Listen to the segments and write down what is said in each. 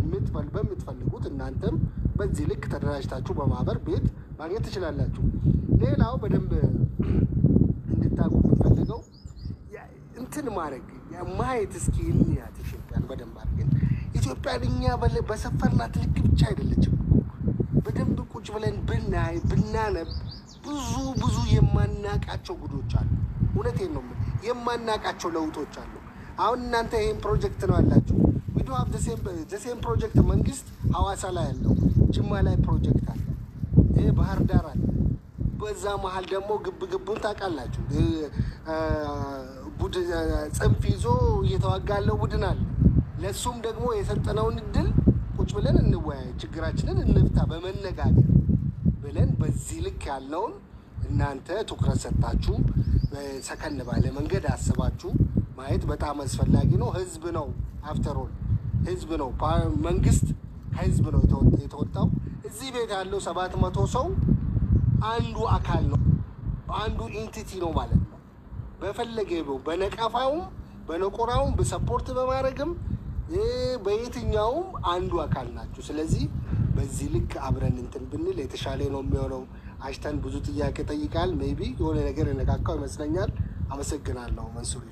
በምትፈል- በምትፈልጉት እናንተም በዚህ ልክ ተደራጅታችሁ በማህበር ቤት ማግኘት ትችላላችሁ። ሌላው በደንብ እንድታውቁ የምፈልገው ያ- እንትን ማድረግ ያ- ማየት እስኪ እንያት ኢትዮጵያን በደንብ አድርገን ኢትዮጵያን እኛ በለ- በሰፈርናት ልክ ብቻ አይደለችም እኮ በደንብ ቁጭ ብለን ብናይ ብናነብ ብዙ ብዙ የማናቃቸው ጉዶች አሉ። እውነቴን ነው የምልህ፣ የማናቃቸው ለውጦች አሉ። አሁን እናንተ ይሄን ፕሮጀክት ነው ያላችሁ ዊዶ ሀብ ዘሴም ፕሮጀክት መንግስት ሀዋሳ ላይ ያለው ጅማ ላይ ፕሮጀክት አለ፣ ይሄ ባህር ዳር አለ። በዛ መሀል ደግሞ ግብ ግቡን ታውቃላችሁ። እ- እ- ቡድን ጽንፍ ይዞ እየተዋጋ ያለው ቡድን አለ። ለእሱም ደግሞ የሰጠነውን እድል ቁጭ ብለን እንወያይ፣ ችግራችንን እንፍታ በመነጋገር ብለን በዚህ ልክ ያለውን እናንተ ትኩረት ሰጥታችሁ ሰከን ባለ መንገድ አስባችሁ ማየት በጣም አስፈላጊ ነው። ህዝብ ነው አፍተሮል ህዝብ ነው። ፓ- መንግስት ከህዝብ ነው የተወ- የተወጣው። እዚህ ቤት ያለው ሰባት መቶ ሰው አንዱ አካል ነው፣ አንዱ ኢንቲቲ ነው ማለት ነው። በፈለገ ነው በነቀፋውም በነቆራውም በሰፖርት በማድረግም እ በየትኛውም አንዱ አካል ናቸው። ስለዚህ በዚህ ልክ አብረን እንትን ብንል የተሻለ ነው የሚሆነው። አሽተን ብዙ ጥያቄ ጠይቃል። ሜይ ቢ የሆነ ነገር የነካካው ይመስለኛል። አመሰግናለሁ መንሱሪ።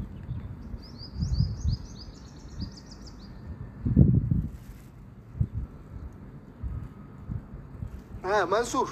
እ መንሱር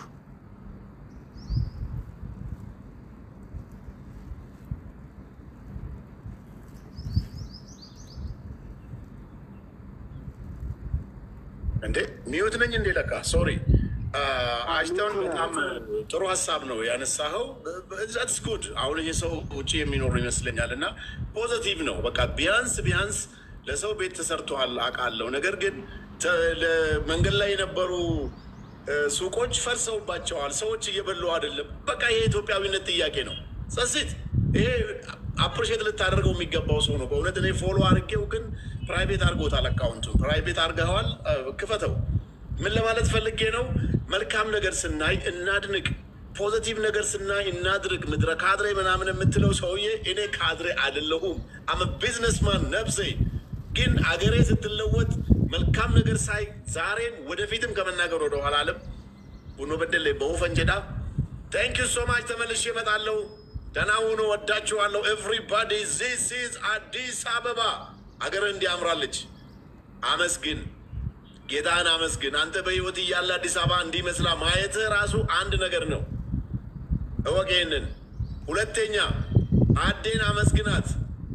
እንዴ ሚዩት ነኝ እንዴ? ለካ ሶሪ አሽተውን በጣም ጥሩ ሀሳብ ነው ያነሳኸው። ዛትስ ጉድ። አሁን ይህ ሰው ውጭ የሚኖሩ ይመስለኛል እና ፖዘቲቭ ነው። በቃ ቢያንስ ቢያንስ ለሰው ቤት ተሰርተዋል አውቃለሁ። ነገር ግን ተ- ለመንገድ ላይ የነበሩ እ፣ ሱቆች ፈርሰውባቸዋል። ሰዎች እየበሉ አይደለም። በቃ ይሄ የኢትዮጵያዊነት ጥያቄ ነው። ጸሲት ይሄ አፕሪሼት ልታደርገው የሚገባው ሰው ነው በእውነት። እኔ ፎሎ አድርጌው ግን ፕራይቬት አድርጎታል አካውንቱን። ፕራይቬት አድርገዋል፣ እ፣ ክፈተው። ምን ለማለት ፈልጌ ነው? መልካም ነገር ስናይ እናድንቅ፣ ፖዘቲቭ ነገር ስናይ እናድርግ። ምድረ ካድሬ ምናምን የምትለው ሰውዬ እኔ ካድሬ አይደለሁም። አመ ቢዝነስማን ነብሴ ግን አገሬ ስትለወጥ መልካም ነገር ሳይ ዛሬም ወደፊትም ከመናገር ወደ ኋላ አለም ቡኖ በደሌ በውፈንጀዳ ታንክ ዩ ሶ ማች። ተመልሼ እመጣለሁ። ደህና ሁኑ። ወዳችኋለሁ። ኤቭሪባዲ ዚስ ኢዝ አዲስ አበባ። አገርህ እንዲያምራለች አመስግን፣ ጌታህን አመስግን። አንተ በህይወት እያለ አዲስ አበባ እንዲመስላ ማየትህ ራሱ አንድ ነገር ነው። እወቅ ይህንን። ሁለተኛ አዴን አመስግናት፣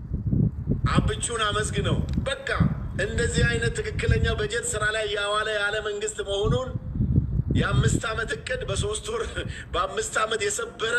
አብቹን አመስግነው። በቃ እንደዚህ አይነት ትክክለኛ በጀት ስራ ላይ ያዋለ ያለ መንግስት መሆኑን የአምስት ዓመት እቅድ በሶስት ወር በአምስት ዓመት የሰበረ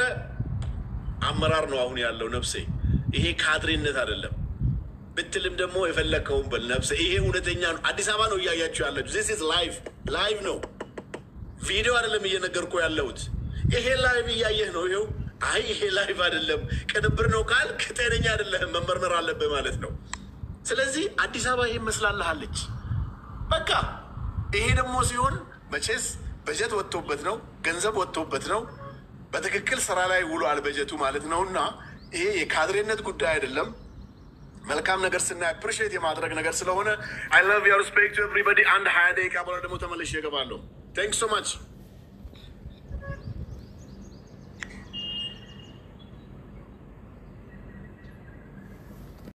አመራር ነው አሁን ያለው ነፍሴ። ይሄ ካድሬነት አይደለም ብትልም ደግሞ የፈለግከውን በል ነፍሴ። ይሄ እውነተኛ ነው። አዲስ አበባ ነው እያያችሁ ያለችሁ። ዚስ ኢዝ ላይቭ ላይቭ ነው፣ ቪዲዮ አይደለም እየነገርኩ ያለሁት። ይሄ ላይቭ እያየህ ነው። ይኸው አይ ይሄ ላይቭ አይደለም ቅንብር ነው ካልክ ጤነኛ አይደለህም፣ መመርመር አለብህ ማለት ነው። ስለዚህ አዲስ አበባ ይሄ መስላለሃለች። በቃ ይሄ ደግሞ ሲሆን መቼስ በጀት ወጥቶበት ነው፣ ገንዘብ ወጥቶበት ነው፣ በትክክል ስራ ላይ ውሏል በጀቱ ማለት ነው። እና ይሄ የካድሬነት ጉዳይ አይደለም። መልካም ነገር ስናይ አፕሪሺየት የማድረግ ነገር ስለሆነ አይ ላቭ ዩ ሪስፔክት ኤቭሪባዲ። አንድ ሀያ ደቂቃ በኋላ ደግሞ ተመልሼ እገባለሁ። ታንክ ሶ ማች